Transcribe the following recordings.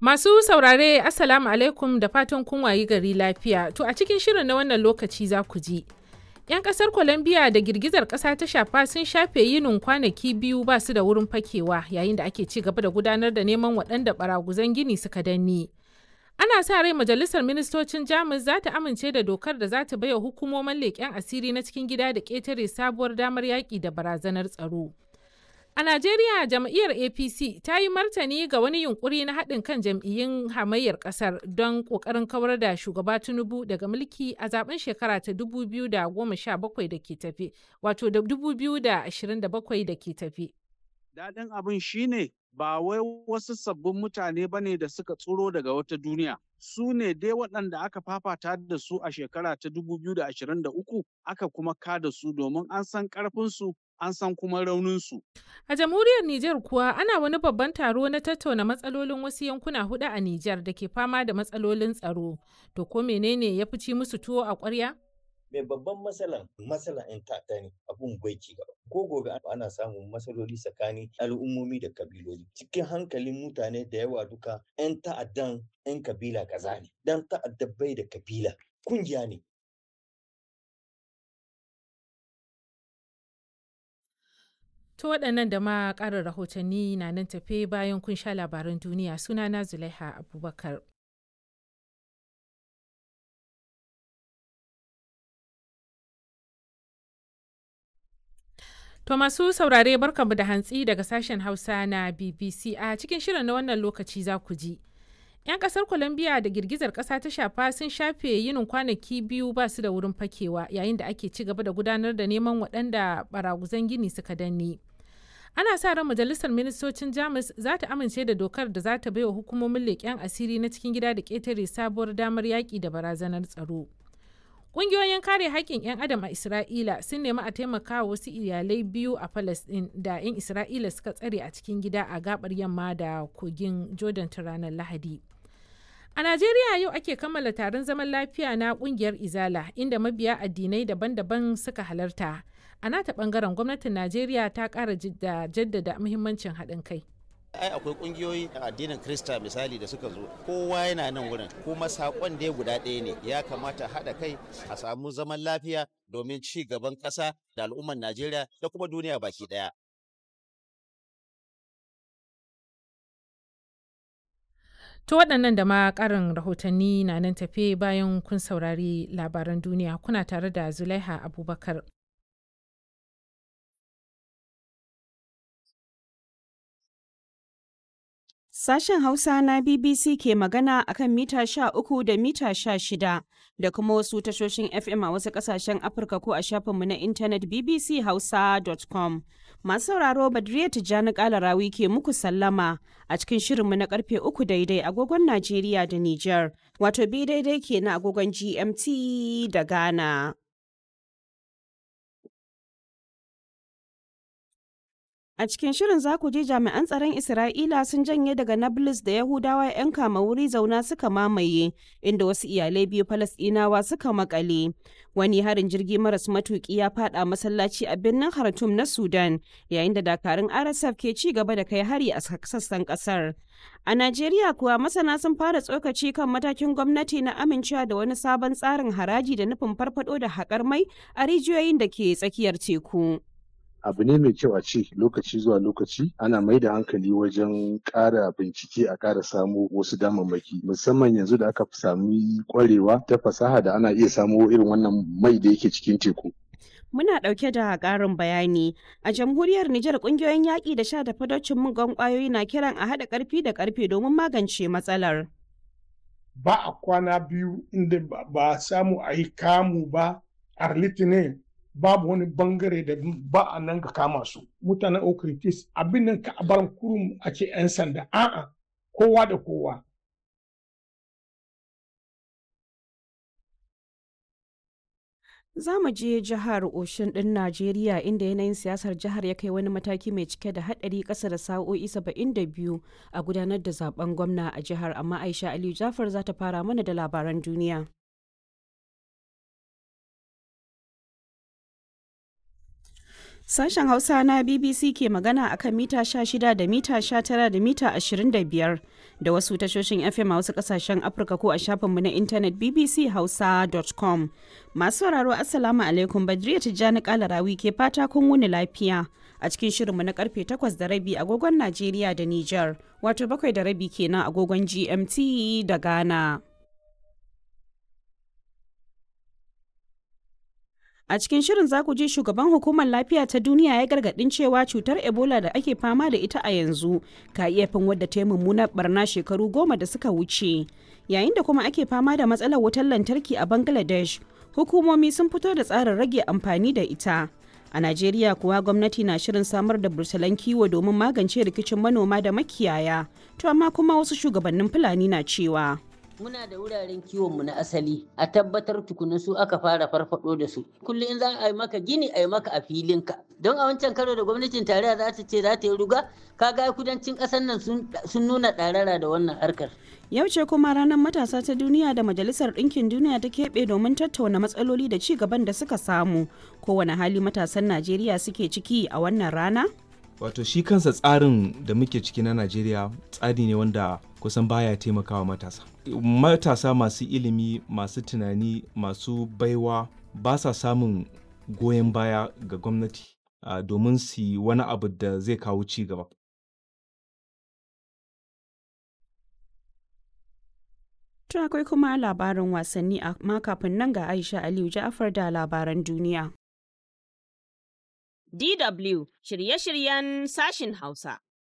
Masu saurare Assalamu alaikum da fatan kun wayi gari lafiya. To a cikin shirin na wannan lokaci za ku ji. 'Yan ƙasar Colombia da girgizar ƙasa ta shafa sun shafe yinin kwanaki biyu ba su da wurin fakewa yayin da ake ci gaba da gudanar da neman waɗanda baraguzan gini suka danne. Ana sa rai majalisar ministocin Jamus za ta amince da dokar da za ta baiwa hukumomin leƙen asiri na cikin gida da ƙetare sabuwar damar yaƙi da barazanar tsaro. A Najeriya jam'iyyar APC ta yi martani ga wani yunkuri na haɗin kan jam'iyyun hamayyar ƙasar don ƙoƙarin kawar da shugaba Tinubu daga mulki a zaben shekara ta 2017 da ke tafe, wato da 2027 da ke tafe. Daɗin abin shine ba wai wasu sabbin mutane ba ne da suka tsoro daga wata duniya. Su ne dai waɗanda aka fafata da su a shekara ta 2023 aka kuma kada su domin an san ƙarfinsu an san kuma rauninsu. A jamhuriyar Nijar kuwa ana wani babban taro na tattauna matsalolin wasu yankuna hudu a Nijar da ke fama da matsalolin tsaro. To ko menene ya fi ci musu tuwo a ƙwarya? mai babban matsalan matsalan 'yan ta'adda ne abun bai ci gaba ko gobe ana samun matsaloli tsakanin al'ummomi da kabiloli cikin hankalin mutane da yawa duka 'yan ta'addan 'yan kabila kaza ne dan ta'adda bai da kabila kungiya ne To waɗannan da ma ƙarin rahotanni na nan tafe bayan kun sha labaran duniya sunana Zulaiha Abubakar. To masu saurare barkanmu da hantsi daga sashen Hausa na BBC a cikin shirin na wannan lokaci za ku ji. 'Yan kasar Colombia da girgizar kasa ta shafa sun shafe yinin kwanaki biyu ba su da wurin fakewa yayin da ake ci gaba da gudanar da neman waɗanda baraguzan gini suka danne. Ana sa ran majalisar ministocin Jamus za ta amince da dokar da za ta baiwa hukumomin leƙen asiri na cikin gida da ƙetare sabuwar damar yaƙi da barazanar tsaro. Ƙungiyoyin kare haƙƙin 'yan adam a Isra'ila sun nemi a taimaka wa wasu iyalai biyu a Falasɗin da 'yan Isra'ila suka tsare a cikin gida a gabar yamma da kogin Jordan ta ranar Lahadi. A Najeriya yau ake kammala taron zaman lafiya na ƙungiyar Izala inda mabiya addinai daban-daban suka halarta. A nata ɓangaren gwamnatin Najeriya ta ƙara jaddada muhimmancin haɗin kai. ai akwai kungiyoyi addinin krista misali da suka zo kowa yana nan wurin kuma sakon da guda ɗaya ne ya kamata haɗa kai a samu zaman lafiya domin ci gaban ƙasa da al'ummar najeriya da kuma duniya baki ɗaya To waɗannan da ma ƙarin rahotanni na nan tafe bayan kun saurari labaran duniya kuna tare da Zulaiha Abubakar. Sashen Hausa na BBC ke magana a kan mita sha uku da mita sha shida da kuma wasu tashoshin FM a wasu ƙasashen Afirka ko a shafinmu na intanet bbchausa.com. Masu sauraro Badriya Tijjani Kalarawi ke muku sallama a cikin shirinmu na karfe uku daidai agogon Najeriya da Nijar, wato bi daidai ke na agogon GMT da Ghana. A cikin shirin za ku ji jami'an tsaron Isra'ila sun janye daga Nablus da Yahudawa 'yan kama wuri zauna suka mamaye, inda wasu iyalai biyu Falasɗinawa suka makale. Wani harin jirgi maras matuƙi ya fada masallaci a birnin Khartoum na Sudan, yayin da dakarun RSF ke ci gaba da kai hari a sassan ƙasar. A Najeriya kuwa masana sun fara tsokaci kan matakin gwamnati na amincewa da wani sabon tsarin haraji da nufin farfado da haƙar mai a rijiyoyin da ke tsakiyar teku. abu ne mai kyau a ce lokaci zuwa lokaci ana mai da hankali wajen ƙara bincike a ƙara samo wasu damammaki musamman yanzu da aka sami ƙwarewa ta fasaha da ana iya samo irin wannan mai da yake cikin teku. Muna ɗauke da ƙarin bayani. A jamhuriyar Nijar ƙungiyoyin yaƙi da sha da fadocin mugan ƙwayoyi na kiran a haɗa ƙarfi da ƙarfe domin magance matsalar. Ba a kwana biyu inda ba samu a yi kamu ba a litinin babu wani bangare da ba a nan ga kama su mutanen okritis abin nan ka bar kurum a ce 'yan sanda a'a kowa da kowa Za mu je jihar Oshin ɗin Najeriya inda yanayin siyasar jihar ya kai wani mataki mai cike da haɗari ƙasa da sa'o'i 72 a gudanar da zaben gwamna a jihar amma Aisha Aliyu Jafar za ta fara mana da labaran duniya. Sashen Hausa na BBC ke magana akan mita 16 da mita 19 da mita 25 da wasu tashoshin FM a wasu kasashen Afirka ko a shafinmu na intanet bbchausa.com. Masu sauraro Assalamu alaikum Badriya Tijjani Kalarawi ke fata kun wuni lafiya a cikin shirinmu na karfe 8 da rabi agogon Najeriya da Nijar, wato bakwai da rabi kenan agogon GMT da Ghana. A cikin shirin za ku ji shugaban hukumar lafiya ta duniya ya gargadin cewa cutar Ebola da ake fama da ita a yanzu ka iya fin wadda ta yi mummunar barna shekaru goma da suka wuce. Yayin da kuma ake fama da matsalar wutar lantarki a Bangladesh, hukumomi sun fito da tsarin rage amfani da ita. A Najeriya kuwa gwamnati na shirin samar da bursalan kiwo domin magance rikicin manoma da makiyaya, to amma kuma wasu shugabannin Fulani na cewa. muna da wuraren kiwonmu na asali a tabbatar tukuna su aka fara farfado da su kullum in za a yi maka gini a yi maka a filinka don a wancan karo da gwamnatin tarayya za ta ce za ta yi ruga kaga kudancin ƙasar nan sun nuna ɗarara da wannan harkar Yau ce kuma ranar matasa ta duniya da Majalisar Ɗinkin Duniya ta keɓe domin tattauna matsaloli da ci gaban da suka samu. Kowane hali matasan Najeriya suke ciki a wannan rana? Wato shi kansa tsarin da muke ciki na Najeriya tsari ne wanda kusan baya taimakawa matasa. Matasa masu ilimi, masu tunani, masu baiwa ba sa samun goyon baya ga gwamnati uh, domin su yi wani abu da zai kawo ci gaba. To akwai kuma labarin wasanni amma kafin nan ga Aisha Aliyu Ja'afar da labaran duniya. DW shirye-shiryen sashin Hausa.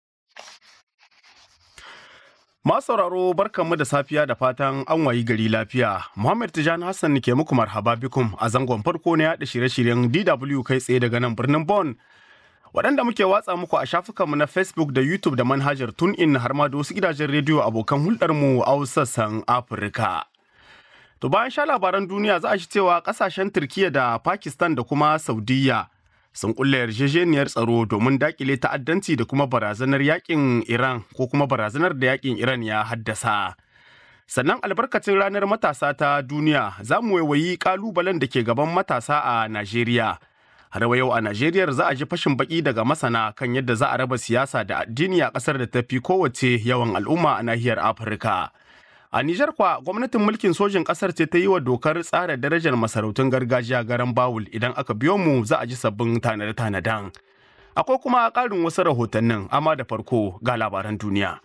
Masu sauraro barkanmu da safiya da fatan an wayi gari lafiya. Muhammad Tijani Hassan ke muku marhaba bikum a zangon farko na yaɗa shirye-shiryen DW kai tsaye daga nan birnin Bon. Waɗanda muke watsa muku a shafukanmu na Facebook da YouTube da manhajar TuneIn har ma da wasu gidajen rediyo abokan hulɗarmu a sassan Afirka. To bayan sha labaran duniya za a shi cewa ƙasashen Turkiyya da Pakistan da kuma Saudiyya sun kulle yarjejeniyar tsaro domin dakile ta'addanci da kuma barazanar yakin Iran ko kuma barazanar da yakin Iran ya haddasa. Sannan albarkacin ranar matasa ta duniya za mu waiwayi kalubalen da ke gaban matasa a Najeriya. Har yau a Najeriya za a ji fashin baki daga masana kan yadda za a raba siyasa da addini a ƙasar da ta fi kowace yawan al'umma a nahiyar Afirka. A Nijar kwa gwamnatin mulkin sojin ƙasar ce ta yi wa dokar tsara darajar masarautun gargajiya garan bawul idan aka biyo mu za a ji sabbin tanade-tanaden. Akwai kuma ƙarin wasu rahotannin amma da farko ga labaran duniya.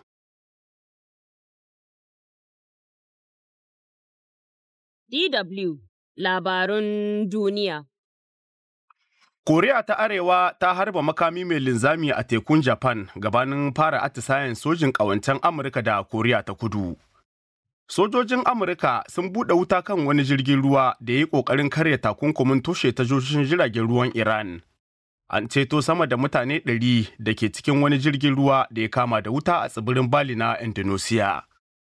DW Labarun Duniya Koriya ta Arewa ta harba makami mai linzami a tekun Japan gabanin fara atisayen sojin ƙawancen Amurka da Koriya ta Kudu. Sojojin Amurka sun buɗe wuta kan wani jirgin ruwa da ya yi ƙoƙarin karya takunkumin toshe tashoshin jiragen ruwan Iran. An ceto sama da mutane ɗari da ke cikin wani jirgin ruwa da ya kama da wuta a tsibirin Bali na Indonesia.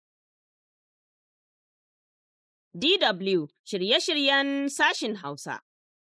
DW shirye-shiryen sashin Hausa.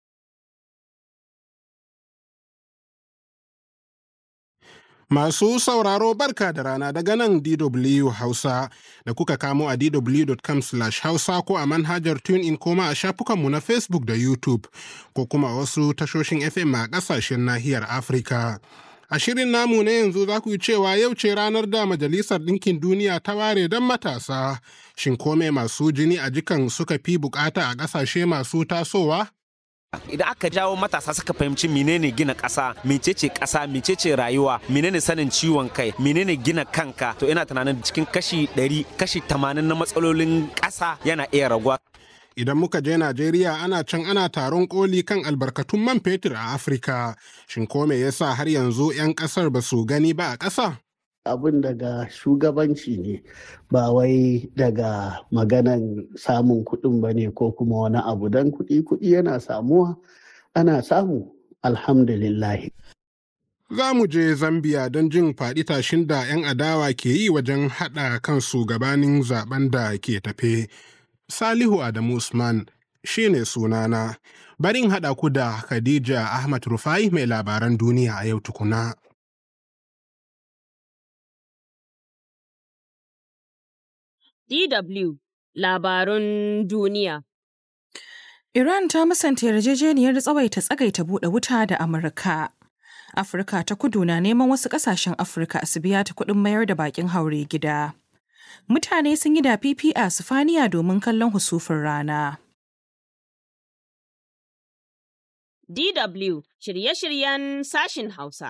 Masu sauraro barka da rana daga nan DW Hausa da kuka kamo a dw.com hausa ko a manhajar TuneIn koma a shafukanmu na Facebook da YouTube ko kuma wasu tashoshin FM a ƙasashen nahiyar Afirka. A shirin namu na yanzu za ku yi cewa yau ce ranar da Majalisar Ɗinkin Duniya ta ware don matasa. Shin kome masu jini a jikan suka fi bukata a ƙasashe masu tasowa? idan aka jawo matasa suka fahimci menene gina ƙasa mecece ƙasa mecece rayuwa menene sanin ciwon kai menene gina kanka to ina tunanin cikin kashi 100 kashi 80 na matsalolin ƙasa yana iya raguwa Idan muka je Najeriya ana can ana taron koli kan albarkatun man fetur a Afirka. Shin ko me yasa har yanzu 'yan ƙasar ba su gani ba a ƙasa? abin daga shugabanci ne ba wai daga maganan samun kuɗin ba ne ko kuma wani abu don kuɗi kuɗi yana samuwa ana samu alhamdulillah Za mu je Zambiya don jin faɗi tashin da 'yan adawa ke yi wajen haɗa kansu gabanin zaben da ke tafe. Salihu Adamu Usman shi ne sunana. Barin haɗa ku da Khadija Ahmad Rufai mai labaran duniya a yau tukuna. DW Labarun Duniya Iran ta musanta yarjejeniyar tsawaita tsagaita buɗe wuta da Amurka. Afirka ta kudu na neman wasu ƙasashen Afirka su biya ta kuɗin mayar da bakin haure gida. Mutane sun yi da fifi a Sifaniya domin kallon husufin rana. DW shirye-shiryen sashin Hausa.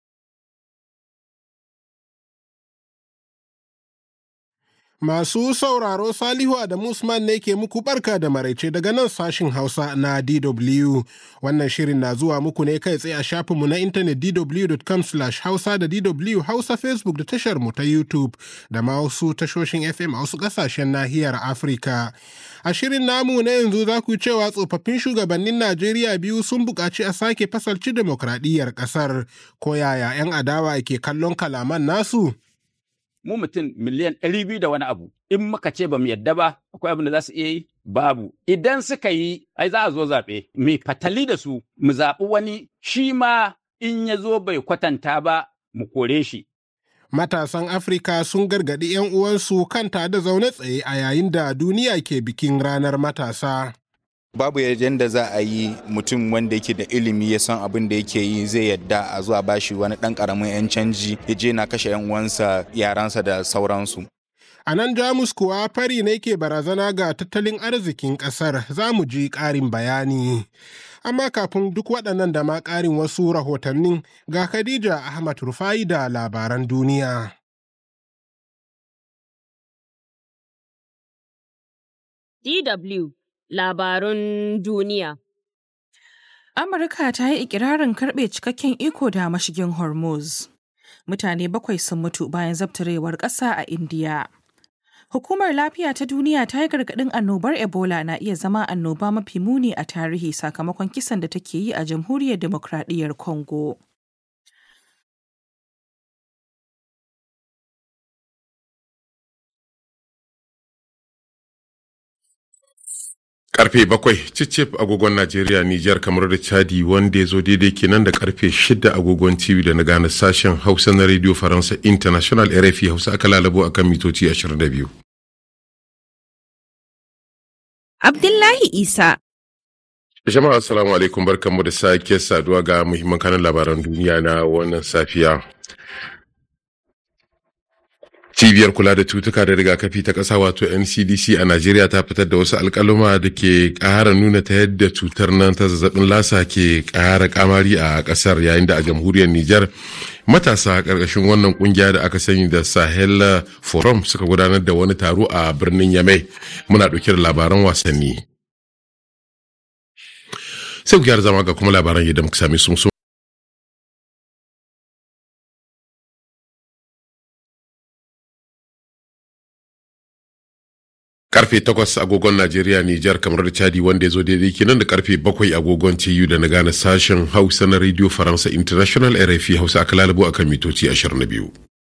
Masu sauraro Salihu Adamu Usman ne ke muku barka da maraice daga nan sashin Hausa na DW. Wannan shirin na zuwa muku ne kai tsaye a shafinmu na intanet dw.com hausa da DW Hausa Facebook da tashar mu ta YouTube da ma wasu tashoshin FM a wasu ƙasashen nahiyar Afirka. A shirin namu na yanzu za ku cewa tsofaffin shugabannin Najeriya biyu sun buƙaci a sake fasalci demokradiyyar ƙasar. Ko yaya 'yan adawa ke kallon kalaman nasu? mu mutum miliyan ɗari biyu da wani abu in muka ce ba mu yadda ba akwai abin da za su iya yi babu idan suka yi ai za a zo zaɓe mai fatali da su mu zaɓi wani shi ma in ya zo bai kwatanta ba mu kore shi Matasan Afirka sun gargaɗi 'yan uwansu kan da zaune tsaye a yayin da duniya ke bikin ranar matasa. babu yadda za a yi mutum wanda yake da ilimi ya san abin da yake yi zai yadda a zuwa bashi wani dan karamin yan canji ya je na kashe yan uwansa yaransa da sauransu a nan jamus kuwa fari ne ke barazana ga tattalin arzikin kasar za mu ji ƙarin bayani amma kafin duk waɗannan da ma ƙarin wasu rahotannin ga khadija ahmad rufai da labaran duniya DW labarun duniya. Amurka ta yi ikirarin karɓe cikakken iko da mashigin Hormuz. Mutane bakwai sun mutu bayan zabtarewar ƙasa a Indiya. Hukumar Lafiya ta Duniya ta yi gargaɗin annobar Ebola na iya zama annoba mafi muni a tarihi sakamakon kisan da take yi a Jamhuriyar Demokradiyyar Congo. karfe bakwai cicif agogon najeriya nijar kamar da chadi wanda ya zo daidai kenan da karfe shida agogon tv da na gane sashen hausa na radio faransa international rfi hausa aka lalabo akan mitoci 22 abdullahi isa jama'a assalamu alaikum barkanmu da sake saduwa ga muhimman kanan labaran duniya na wannan safiya cibiyar kula da cutuka da rigakafi ta ƙasa wato ncdc a najeriya ta fitar da wasu alƙaluma da ke ƙara nuna ta yadda cutar nan ta zazzabin lasa ke ƙara kamari a ƙasar yayin da a jamhuriyar niger matasa ƙarƙashin wannan ƙungiya da aka sani da sahel forum suka gudanar da wani taro a birnin yamai muna ɗauke da labaran wasanni sai ku gyara zama ga kuma labaran yadda muka sami sun karfe 8 agogon Najeriya Nijar kamar da Chadi wanda ya zo daidai kenan da karfe 7 agogon TU da na gane sashen Hausa na Radio Faransa International RFI Hausa aka lalabo akan mitoci 22.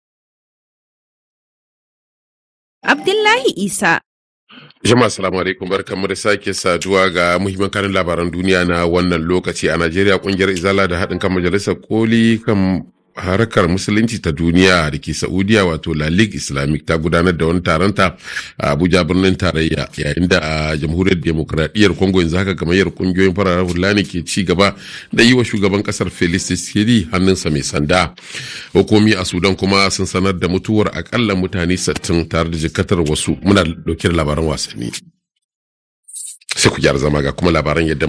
Abdullahi Isa Jama'a salamu alaikum barkanmu da sake saduwa ga muhimman kanin labaran duniya na wannan lokaci a Najeriya kungiyar Izala da haɗin kan majalisar koli kan harkar musulunci ta duniya da ke saudiya wato la ligue islamic ta gudanar da wani taronta a abuja birnin tarayya yayin da a jamhuriyar demokradiyyar congo yanzu haka gamayyar kungiyoyin fararen hula ne ke ci gaba da yi wa shugaban kasar felix tshisekedi hannunsa mai sanda hukumi a sudan kuma sun sanar da mutuwar akalla mutane 60 tare da jikatar wasu muna dauke da labaran wasanni sai ku gyara zama ga kuma labaran yadda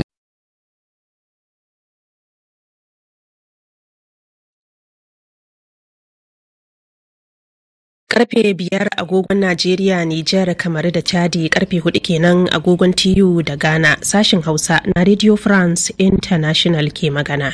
karfe biyar agogon Najeriya, Nijar, kamar da Chadi karfe hudu kenan agogon TU da Ghana sashin Hausa na Radio France International ke magana.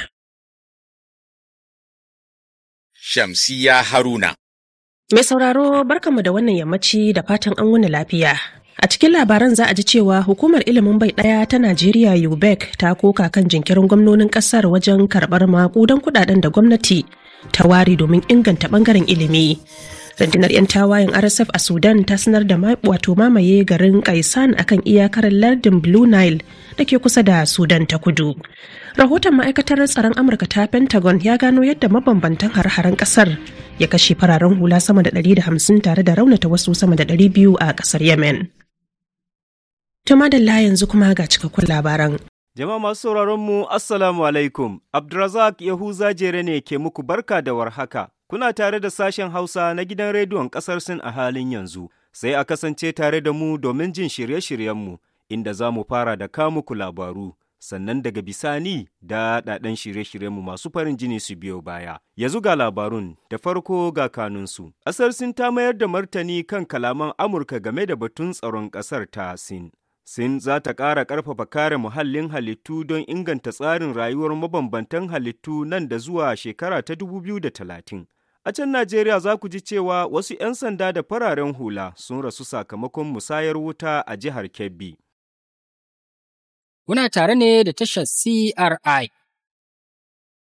Shamsiya Haruna. Mai sauraro barkanmu da wannan yammaci da fatan an wuni lafiya. A cikin labaran za a ji cewa hukumar ilimin bai ɗaya ta Najeriya UBEC ta koka kan jinkirin gwamnonin ƙasar wajen karɓar maƙudan kuɗaɗen da gwamnati ta ware domin inganta ɓangaren ilimi. rundunar 'yan tawayen rsf a sudan ta sanar da wato mamaye garin kaisan akan iyakar lardin blue nile da ke kusa da sudan ta kudu rahoton ma'aikatar tsaron amurka ta pentagon ya gano yadda mabambantan har-haren kasar ya kashe fararen hula sama da 150 tare da raunata wasu sama da 200 a kasar yemen Ta madalla yanzu kuma ga cikakkun labaran. Jama'a masu sauraron mu Assalamu alaikum. Abdulrazak Yahuza Jere ne ke muku barka da warhaka. Kuna tare da sashen Hausa na gidan rediyon ƙasar Sin a halin yanzu. Sai a kasance tare da mu domin jin shirye-shiryenmu, inda za mu fara da muku labaru. Sannan daga bisani da daɗaɗɗen shirye-shiryenmu masu farin jini su biyo baya. Yanzu ga labarun da farko ga kanunsu. Ƙasar Sin ta mayar da martani kan kalaman Amurka game da batun tsaron ƙasar ta Sin. Sin za ta ƙara ƙarfafa kare muhallin halittu don inganta tsarin rayuwar mabambantan halittu nan da zuwa shekara ta 2030. A can Najeriya za ku ji cewa wasu 'yan sanda da fararen hula sun rasu sakamakon musayar wuta a jihar Kebbi. Kuna tare ne da tashar CRI